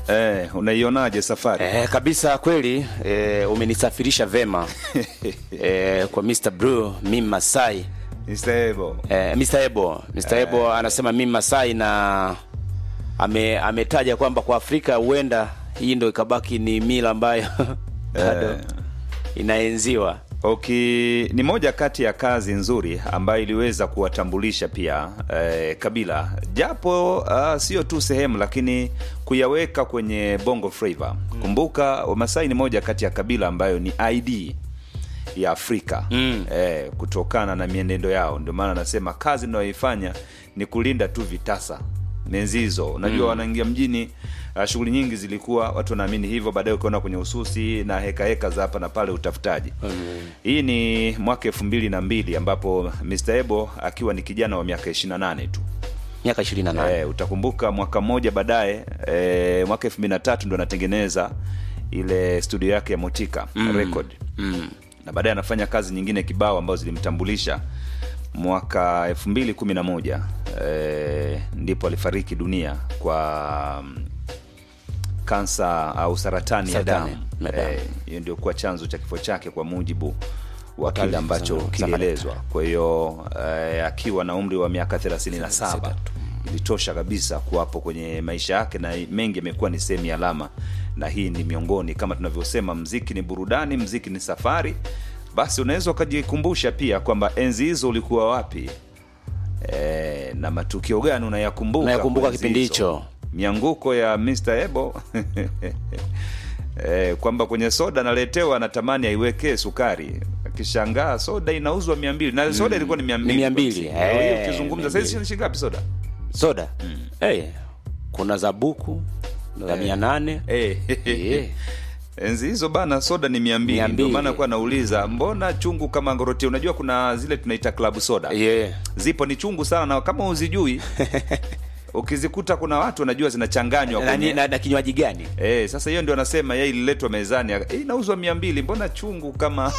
Eh, unaionaje safari? Eh, kabisa kweli eh, umenisafirisha vema eh, kwa Mr. Blue mimi Masai Mr. Ebo. eh, Mr. Ebo Mr. Ebo anasema mimi Masai na ame, ametaja kwamba kwa Afrika huenda hii ndo ikabaki ni mila ambayo bado Eh. inaenziwa. Okay, ni moja kati ya kazi nzuri ambayo iliweza kuwatambulisha pia eh, kabila japo uh, sio tu sehemu lakini kuyaweka kwenye bongo flava. Kumbuka Wamasai ni moja kati ya kabila ambayo ni ID ya Afrika Mm. eh, kutokana na mienendo yao. Ndio maana nasema kazi inayoifanya ni kulinda tu vitasa menzi hizo. Unajua wanaingia mjini uh, shughuli nyingi zilikuwa watu wanaamini hivyo, baadaye ukiona kwenye ususi na heka heka za hapa na pale utafutaji. Hii ni mwaka elfu mbili na mbili ambapo Mr. Ebo akiwa ni kijana wa miaka 28 tu. Miaka 28. Eh, utakumbuka mwaka mmoja baadaye eh, mwaka elfu mbili na tatu ndo anatengeneza ile studio yake ya Motika Record Mm. na baadaye anafanya kazi nyingine kibao ambazo zilimtambulisha mwaka elfu mbili kumi na moja eh, ndipo alifariki dunia kwa mm, kansa au saratani, Saratani ya damu ya damu. Eh, hiyo ndio kuwa chanzo cha kifo chake kwa mujibu wa kile taarifa ambacho za- za kilielezwa kwa hiyo eh, akiwa na umri wa miaka 37 ilitosha kabisa kuwapo kwenye maisha yake na mengi yamekuwa ni sehemu ya alama na hii ni miongoni kama tunavyosema mziki ni burudani mziki ni safari basi unaweza ukajikumbusha pia kwamba enzi hizo ulikuwa wapi e, na matukio gani unayakumbuka Unayakumbuka kwa enzi kipindi hizo? hicho? mianguko ya Mr. Ebo e, kwamba kwenye soda analetewa anatamani aiwekee sukari akishangaa soda inauzwa mia mbili na soda ilikuwa ni mia Ni mia mbili. Leo hii Eh, ukizungumza mia saizi mbili. ni shilingi ngapi soda Soda. Eh, kuna za buku za Eh. 800. Eh, Eh. enzi hizo bana soda ni mia mbili Mia ndio mbili. maana kuwa nauliza mbona chungu kama ngoroti unajua kuna zile tunaita klabu soda Yeah. zipo ni chungu sana na kama uzijui ukizikuta kuna watu wanajua zinachanganywa Na, kwenye na, na kinywaji gani? Eh, sasa hiyo ndio anasema yeye ililetwa mezani eh, inauzwa mia mbili mbona chungu kama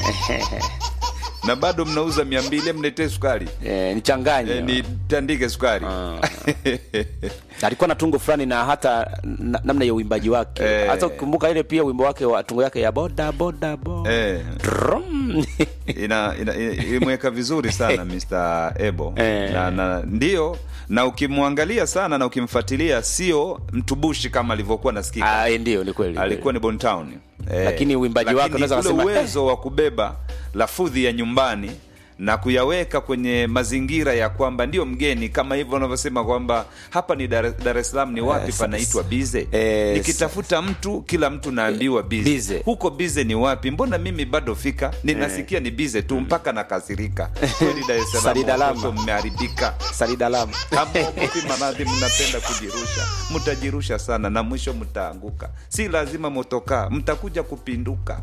na bado mnauza mia mbili mletee sukari Eh, nichanganye. eh, nitandike sukari Ah. alikuwa na tungo fulani na hata na, namna ya uimbaji wake Eh. hata ukikumbuka ile pia wimbo wake wa tungo yake ya boda boda bo eh, Drum. ina, ina, ina, imeweka vizuri sana Mr. Ebo Eh. na, na ndio na ukimwangalia sana na ukimfuatilia sio mtubushi kama alivyokuwa nasikika Ah, ndio ni kweli alikuwa ni Bontown eh, Lakini uimbaji wake lakini unaweza ule kusema, uwezo wa kubeba lafudhi ya nyumbani na kuyaweka kwenye mazingira ya kwamba ndio mgeni kama hivyo unavyosema kwamba hapa ni Dar Dar es Salaam ni wapi sa- panaitwa bize eh, nikitafuta mtu kila mtu naambiwa bize Bize. huko bize ni wapi mbona mimi bado fika ninasikia ni bize tu mpaka nakasirika kweli Dar es Salaam Salidalama. watoto mmeharibika Salidalam hamogopi maradhi mnapenda kujirusha mtajirusha sana na mwisho mtaanguka si lazima motokaa mtakuja kupinduka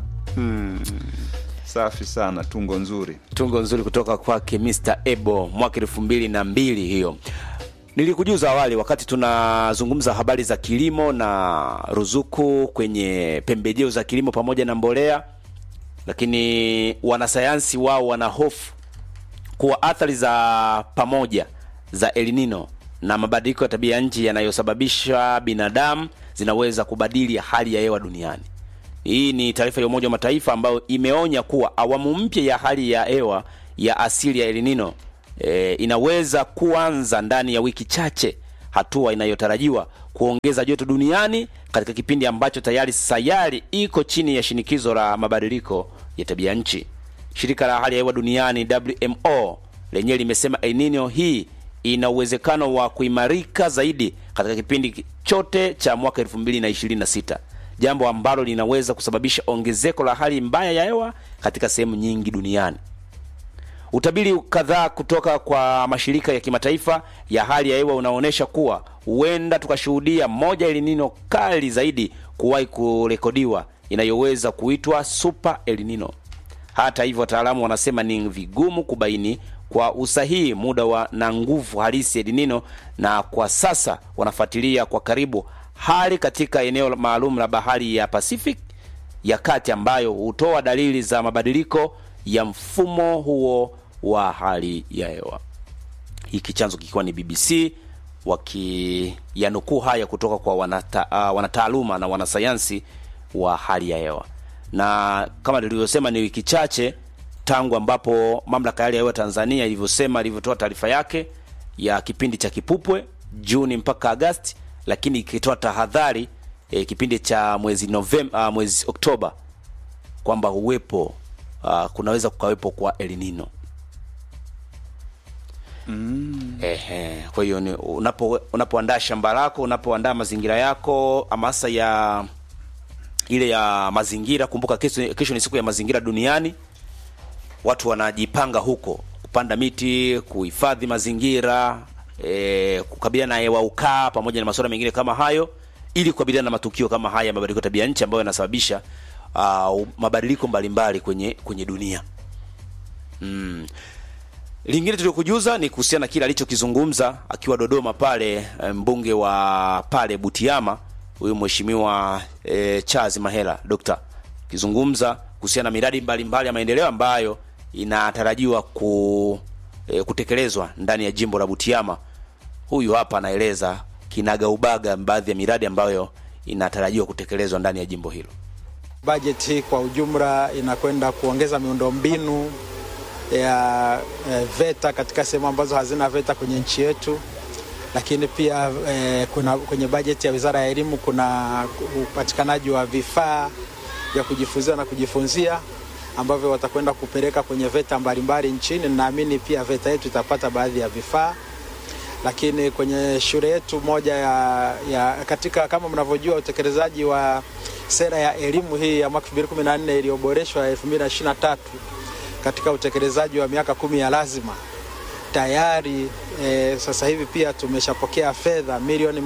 safi sana tungo nzuri tungo nzuri kutoka kwake Mr. Ebo mwaka elfu mbili na mbili hiyo. Nilikujuza awali wakati tunazungumza habari za kilimo na ruzuku kwenye pembejeo za kilimo pamoja na mbolea, lakini wanasayansi wao wana hofu kuwa athari za pamoja za El Nino na mabadiliko ya tabia ya nchi yanayosababisha binadamu zinaweza kubadili hali ya hewa duniani. Hii ni taarifa ya Umoja wa Mataifa ambayo imeonya kuwa awamu mpya ya hali ya hewa ya asili ya El Nino e, inaweza kuanza ndani ya wiki chache, hatua inayotarajiwa kuongeza joto duniani katika kipindi ambacho tayari sayari iko chini ya shinikizo la mabadiliko ya tabia nchi. Shirika la hali ya hewa duniani WMO lenyewe limesema El Nino hii ina uwezekano wa kuimarika zaidi katika kipindi chote cha mwaka 2026 jambo ambalo linaweza kusababisha ongezeko la hali mbaya ya hewa katika sehemu nyingi duniani. Utabiri kadhaa kutoka kwa mashirika ya kimataifa ya hali ya hewa unaonyesha kuwa huenda tukashuhudia moja El Nino kali zaidi kuwahi kurekodiwa inayoweza kuitwa Super El Nino. Hata hivyo, wataalamu wanasema ni vigumu kubaini kwa usahihi muda wa na nguvu halisi ya El Nino, na kwa sasa wanafuatilia kwa karibu hali katika eneo maalum la bahari ya Pacific ya kati ambayo hutoa dalili za mabadiliko ya mfumo huo wa hali ya hewa. Hiki chanzo kikiwa ni BBC wakiyanukuu haya kutoka kwa wanata, uh, wanataaluma na wanasayansi wa hali ya hewa, na kama nilivyosema, ni wiki chache tangu ambapo mamlaka ya hali ya hewa Tanzania ilivyosema ilivyotoa taarifa yake ya kipindi cha kipupwe Juni mpaka Agasti, lakini ikitoa tahadhari e, kipindi cha mwezi Novemba, uh, mwezi Oktoba kwamba uwepo uh, kunaweza kukawepo kwa El Nino. Mm. Ehe, kwa hiyo ni unapo unapoandaa shamba lako, unapoandaa mazingira yako, hamasa ya ile ya mazingira. Kumbuka kesho, kesho ni siku ya mazingira duniani. Watu wanajipanga huko kupanda miti, kuhifadhi mazingira, e, kukabiliana na hewa ukaa pamoja na masuala mengine kama hayo, ili kukabiliana na matukio kama haya ya mabadiliko ya tabia nchi ambayo yanasababisha uh, mabadiliko mbalimbali kwenye kwenye dunia mm. Lingine tuliokujuza ni kuhusiana na kile alichokizungumza akiwa Dodoma pale mbunge wa pale Butiama huyu mheshimiwa e, Charles Mahela Dokta akizungumza kuhusiana na miradi mbalimbali mbali ya maendeleo ambayo inatarajiwa ku, e, kutekelezwa ndani ya jimbo la Butiama. Huyu hapa anaeleza kinaga ubaga baadhi ya miradi ambayo inatarajiwa kutekelezwa ndani ya jimbo hilo. Bajeti hii kwa ujumla inakwenda kuongeza miundombinu ya e, VETA katika sehemu ambazo hazina VETA kwenye nchi yetu, lakini pia e, kuna kwenye bajeti ya Wizara ya Elimu kuna upatikanaji wa vifaa vya kujifunzia na kujifunzia ambavyo watakwenda kupeleka kwenye VETA mbalimbali nchini. Naamini pia VETA yetu itapata baadhi ya vifaa, lakini kwenye shule yetu moja ya, ya katika kama mnavyojua utekelezaji wa sera ya elimu hii ya mwaka 2014 iliyoboreshwa 2023 katika utekelezaji wa miaka kumi ya lazima tayari e, sasa hivi pia tumeshapokea fedha milioni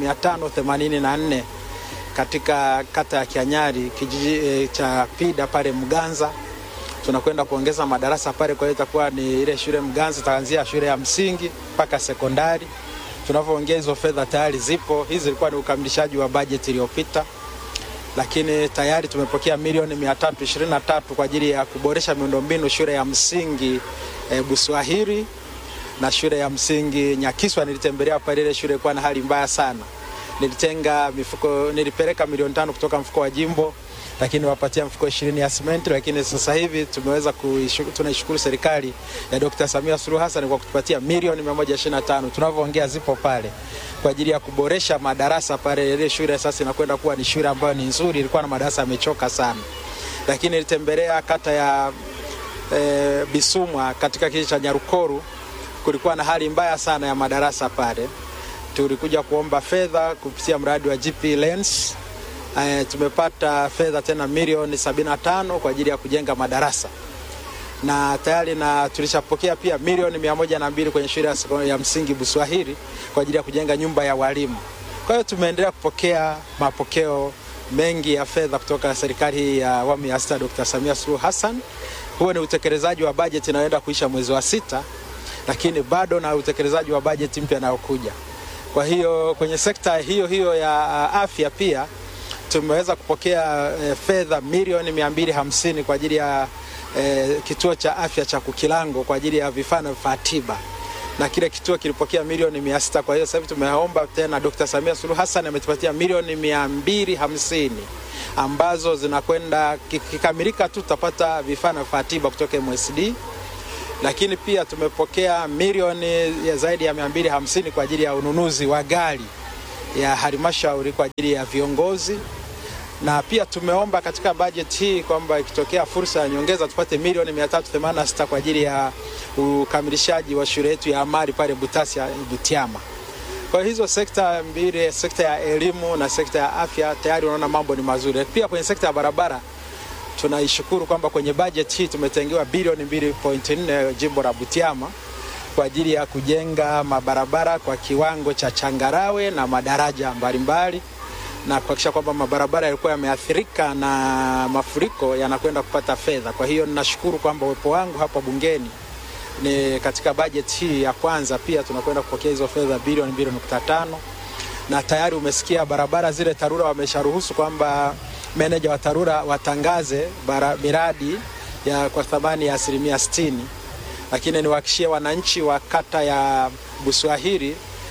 584 katika kata ya Kianyari kijiji e, cha Pida pale Mganza. Tunakwenda kuongeza madarasa pale, kwa hiyo itakuwa ni ile shule Mganza itaanzia shule ya msingi mpaka sekondari. Tunavyoongea hizo fedha tayari zipo, hizi zilikuwa ni ukamilishaji wa bajeti iliyopita lakini tayari tumepokea milioni 323 kwa ajili ya kuboresha miundombinu shule ya msingi e, Buswahili na shule ya msingi Nyakiswa. Nilitembelea pale, ile shule ilikuwa na hali mbaya sana. Nilitenga mifuko, nilipeleka milioni tano kutoka mfuko wa jimbo, lakini wapatia mfuko ishirini ya simenti. Lakini sasa hivi tumeweza tunaishukuru serikali ya Dr. Samia Suluhu Hassan kwa kutupatia milioni 125 tunavyoongea zipo pale kwa ajili ya kuboresha madarasa pale. Ile shule sasa inakwenda kuwa ni shule ambayo ni nzuri, ilikuwa na madarasa yamechoka sana. Lakini nilitembelea kata ya e, Bisumwa katika kijiji cha Nyarukoru, kulikuwa na hali mbaya sana ya madarasa pale. Tulikuja kuomba fedha kupitia mradi wa GP Lens. E, tumepata fedha tena milioni 75 kwa ajili ya kujenga madarasa na tayari na tulishapokea pia milioni mia moja na mbili kwenye shule ya msingi Buswahili kwa ajili ya kujenga nyumba ya walimu. Kwa hiyo tumeendelea kupokea mapokeo mengi ya fedha kutoka serikali hii ya awamu ya sita Dr. Samia Suluhu Hassan. Huo ni utekelezaji wa bajeti inayoenda kuisha mwezi wa sita, lakini bado na utekelezaji wa bajeti mpya inayokuja. Kwa hiyo kwenye sekta hiyo hiyo ya afya pia tumeweza kupokea e, fedha milioni mia mbili hamsini kwa ajili ya E, kituo cha afya cha Kukilango kwa ajili ya vifaa na vifaa tiba, na kile kituo kilipokea milioni mia sita. Kwa hiyo sasa hivi tumeomba tena, Dr. Samia Suluhu Hassan ametupatia milioni mia mbili hamsini ambazo zinakwenda kikamilika tu tutapata vifaa na vifaa tiba kutoka MSD, lakini pia tumepokea milioni ya zaidi ya mia mbili hamsini kwa ajili ya ununuzi wa gari ya halmashauri kwa ajili ya viongozi na pia tumeomba katika bajeti hii kwamba ikitokea fursa ya nyongeza tupate milioni 386 kwa ajili ya ukamilishaji wa shule yetu ya amali pale Butasia Butiama. Kwa hizo sekta mbili, sekta ya elimu na sekta ya afya, tayari unaona mambo ni mazuri. Pia kwenye sekta ya barabara tunaishukuru kwamba kwenye bajeti hii tumetengewa bilioni 2.4 jimbo la Butiama kwa ajili ya kujenga mabarabara kwa kiwango cha changarawe na madaraja mbalimbali na kuhakikisha kwamba mabarabara yalikuwa yameathirika na mafuriko yanakwenda kupata fedha. Kwa hiyo ninashukuru kwamba uwepo wangu hapa bungeni ni katika bajeti hii ya kwanza, pia tunakwenda kupokea hizo fedha bilioni 2.5 na tayari umesikia barabara zile TARURA wamesharuhusu kwamba meneja wa TARURA watangaze bara, miradi ya kwa thamani ya asilimia 60, lakini niwahakikishie wananchi wa kata ya Buswahili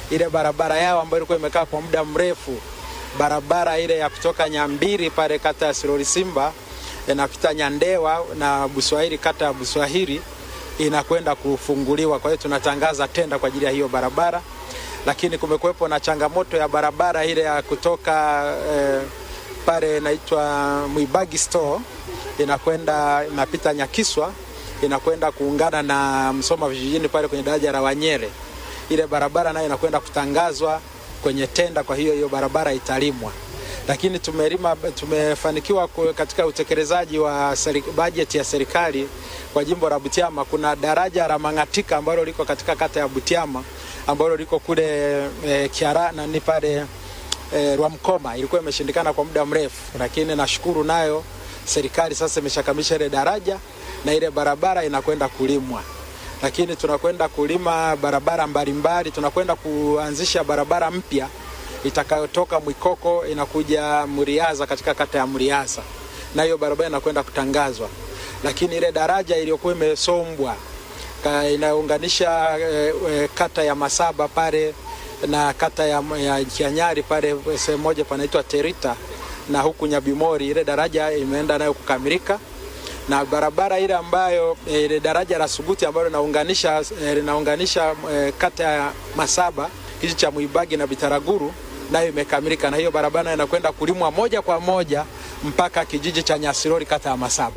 ile barabara yao ambayo ilikuwa imekaa kwa muda mrefu, barabara ile ya kutoka Nyambiri pale kata ya Sirori Simba inapita Nyandewa na Buswahili kata ya Buswahili inakwenda kufunguliwa. Kwa hiyo tunatangaza tenda kwa ajili ya hiyo barabara, lakini kumekuwepo na changamoto ya barabara ile ya kutoka eh, pale inaitwa Mwibagi store inakwenda inapita Nyakiswa inakwenda kuungana na Msoma vijijini pale kwenye daraja la Wanyere. Ile barabara nayo inakwenda kutangazwa kwenye tenda, kwa hiyo hiyo barabara italimwa. Lakini tumelima, tumefanikiwa katika utekelezaji wa bajeti ya serikali kwa jimbo la Butiama. Kuna daraja la Mangatika ambalo liko katika kata ya Butiama ambalo liko kule e, Kiara na ni pale e, Rwamkoma, ilikuwa imeshindikana kwa muda mrefu, lakini nashukuru nayo serikali sasa imeshakamisha ile daraja na ile barabara inakwenda kulimwa, lakini tunakwenda kulima barabara mbalimbali. Tunakwenda kuanzisha barabara mpya itakayotoka Mwikoko inakuja Muriaza katika kata ya Muriaza, na hiyo barabara inakwenda kutangazwa. Lakini ile daraja iliyokuwa imesombwa inaunganisha e, e, kata ya Masaba pale na kata ya, ya Kianyari pale sehemu moja panaitwa Terita na huku Nyabimori, ile daraja imeenda nayo kukamilika na barabara ile ambayo ile daraja la Suguti ambalo linaunganisha linaunganisha e, kata ya Masaba kijiji cha Mwibagi na Bitaraguru nayo imekamilika, na hiyo barabara inakwenda kulimwa moja kwa moja mpaka kijiji cha Nyasirori kata ya Masaba.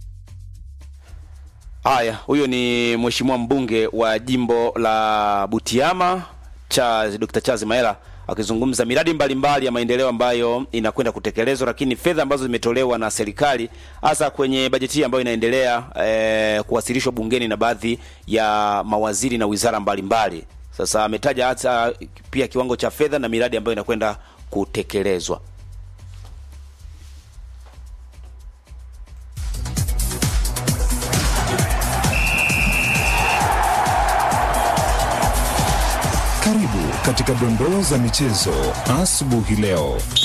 Haya, huyo ni mheshimiwa mbunge wa jimbo la Butiama cha Dr. Charles Maela akizungumza miradi mbalimbali mbali ya maendeleo ambayo inakwenda kutekelezwa, lakini fedha ambazo zimetolewa na serikali hasa kwenye bajeti hii ambayo inaendelea eh, kuwasilishwa bungeni na baadhi ya mawaziri na wizara mbalimbali mbali. Sasa ametaja hata pia kiwango cha fedha na miradi ambayo inakwenda kutekelezwa. Karibu katika dondoo za michezo asubuhi leo.